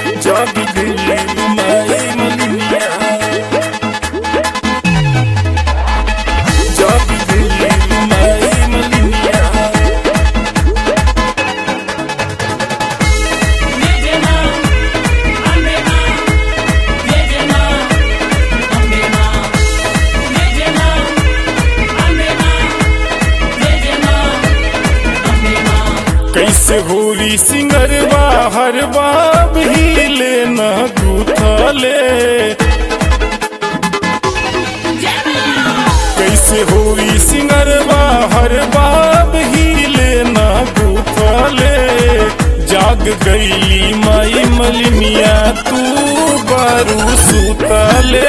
जाग गई माई मलिनिया जाग गई माई मलिनिया कैसे होरी सिंगरवा हर बाब ही लेना गुथले कैसे होरी सिंगरवा हर बाब ही लेना गुथले जाग गईली माई मलिनिया तू बारू सुतले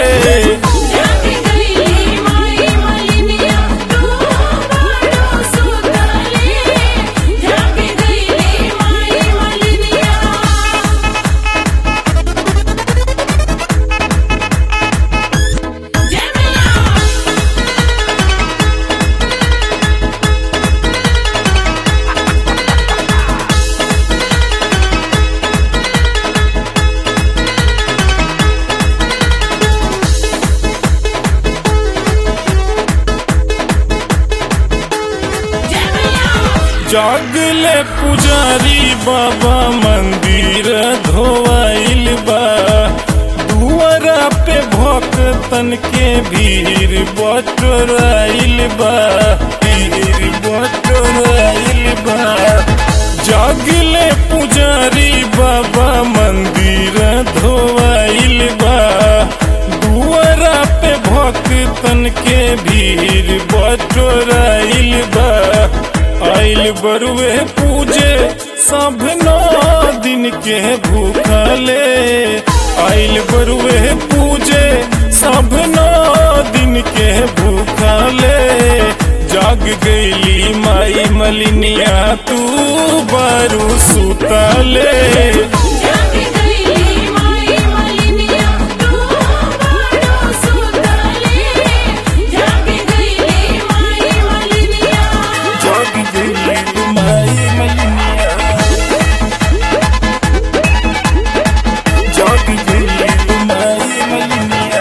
जागले पुजारी बाबा मंदिर धोवाइल बा दुआरा पे भक्तन के भीड़ बटोराइल बा भीड़ बटोराइल बा जागले पुजारी बाबा मंदिर धोवाइल बा दुआरा पे भक्तन के भीड़ बटोराइल बा आइल बरुए पूजे सब नौ दिन के भूखले आइल बरुए पूजे सब नौ दिन के भूखले जाग गईली माई मलिनिया तू बारू सुतले जाग गईली माई मलिनिया जाग गईली माई मलिनिया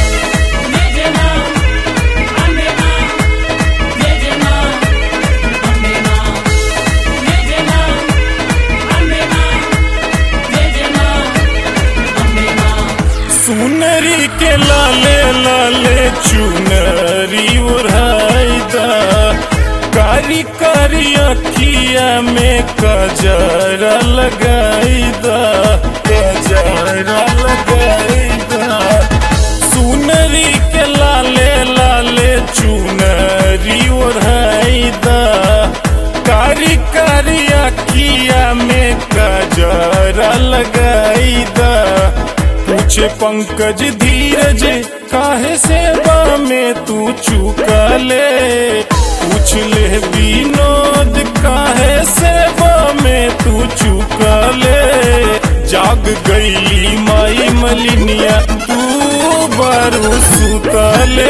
सुनरी के लाले लाले चुनरी उड़ाईदा कारी कारी अखिया में कजरा लगाईदा कजरा लगाईदा सुनरी के लाले लाले चुनरी उड़ाईदा कारी कारी अखिया में कजरा लगाईदा पूछे पंकज धीरज काहे सेवा में तू चुका ले पूछ ले विनोद काहे सेवा में तू चुका ले जाग गईली माई मलिनिया तू बारू सुतले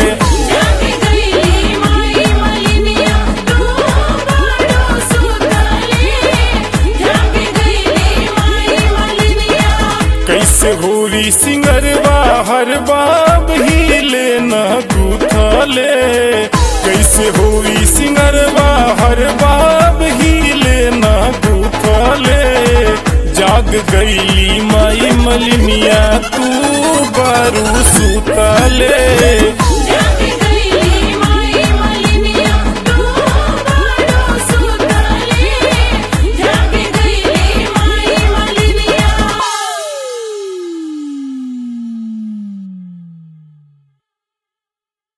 कैसे होरी सिंगरवा हर बाब ही लेना गुथले कैसे होरी सिंगरवा हर बाब ही लेना गुथले जाग गईली माई मलिनिया तू बारू सुतले